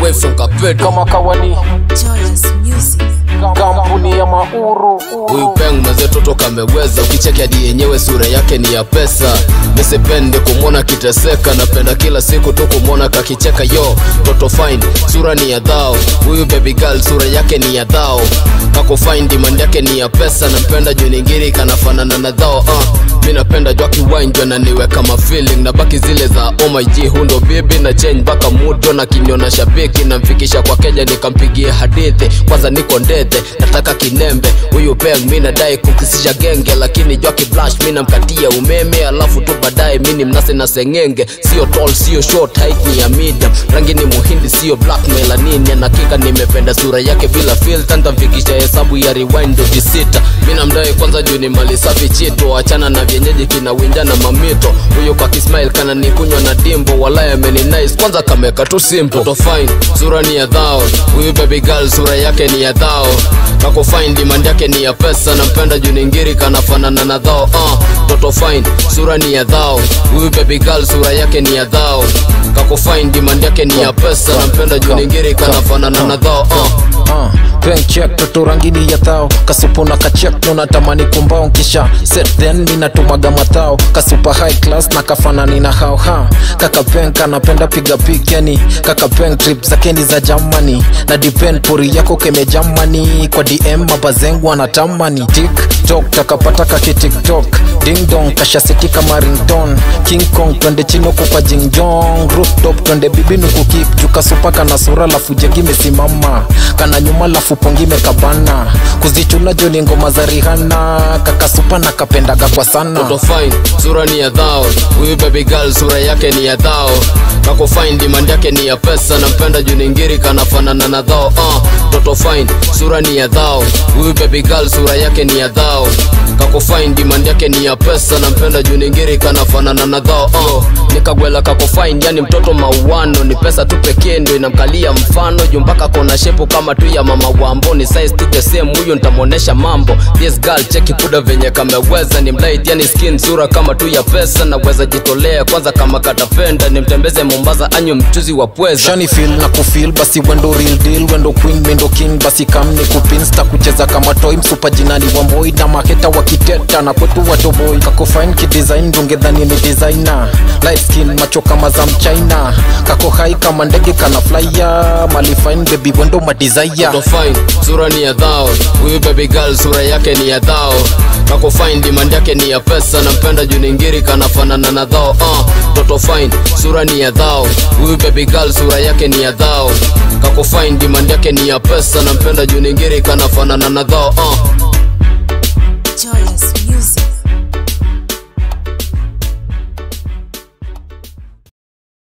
way from Kapedo kama kawani Joyous music. kampuni ya mauru Huyu peng mwenzetu toka ameweza, ukicheki hadi yenyewe sura yake ni ya pesa. Nisipende kumwona kiteseka, napenda kila siku tu kumwona kakicheka. Yo toto fine, sura ni ya dhao. Huyu baby girl sura yake ni ya dhao. Kako fine, demand yake ni ya pesa. Nampenda juu ningiri kanafanana na dhao. Uh, mi napenda juu akiwine juu ananiweka ma feeling na baki zile za oh my g, huyu ndo bibi na change mpaka mudo na kinyona shabiki namfikisha kwa keja nikampigia hadithi kwanza niko ndete nataka kinembe huyu peng mi nadai kukisisha genge lakini jua kiblash mi namkatia umeme alafu tu baadaye mi ni mnase na sengenge sio tall sio short height ni ya medium rangi ni muhindi sio black melanin anakika nimependa sura yake bila filter ntamfikisha hesabu ya rewind doji sita mi namdai kwanza juu ni mali safi chito achana na vyenyeji kinawinja na mamito huyo kwa kismail kana nikunywa na dimbo walaya ameni nice kwanza kameka tu simple toto fine sura ni ya dhao huyu baby girl sura yake ni ya dhao kako fine demand yake ni ya pesa nampenda juu ningiri kanafanana na dhao uh, toto fine sura ni ya dhao huyu baby girl sura yake ni ya dhao kako fine demand yake ni ya pesa nampenda juu ningiri kanafanana na dhao uh. Uh, bank check toto rangini ya thao kasupo na kachek no natamani kumbao kisha set then mi natumaga mathao kasupa high class na kafanani na hao ha kaka bank anapenda piga pik yani kaka bank trip zake ni za Germany na depend pori yako keme Germany kwa DM mabazengu anatamani tiktok takapata kaki tiktok ding dong kashaseti kama ringtone king kong twende chino kwa jingjong rooftop twende bibi nukukip juka supa kana sura lafu jegi mesimama kana nyuma lafu pongi mekabana kuzichuna joni ngoma za rihana kakasupa na kapendaga kwa sana toto fine sura ni ya dhao huyu baby girl sura yake ni ya dhao kako fine demand yake ni ya pesa nampenda juu ningiri kanafanana na dhao uh, toto fine sura ni ya dhao huyu baby girl sura yake ni ya dhao kako fine demand yake ni ya pesa nampenda juu ningiri kanafanana na dhao uh, nikagwela kako fine yani mtoto mauano ni pesa tu pekee ndio inamkalia mfano juu mpaka kona shepu kama tu ya mama wambo ni size tu the same huyo ntamuonesha mambo this girl cheki kuda venye kameweza ni mlight yani skin sura kama tu ya pesa naweza jitolea kwanza kama katapenda nimtembeze mombasa anywe mchuzi wa pweza shani feel na kufil basi wendo real deal wendo queen mendo king basi kam ni kupinsta kucheza kama toy msupa jinani wa mboi na maketa wakiteta na kwetu watoboi kako fine kidesign dungedhani ni designer light skin macho kama za mchina kako hai kama ndege kana flyer mali fine baby wendo madesire Toto fine sura ni ya dhao huyu baby girl sura yake ni ya dhao kako fine demand yake ni ya pesa nampenda juu ningiri kanafanana na dhao uh, toto fine sura ni ya dhao huyu baby girl sura yake ni ya dhao kako fine demand yake ni ya pesa nampenda juu ningiri kanafanana na dhao uh,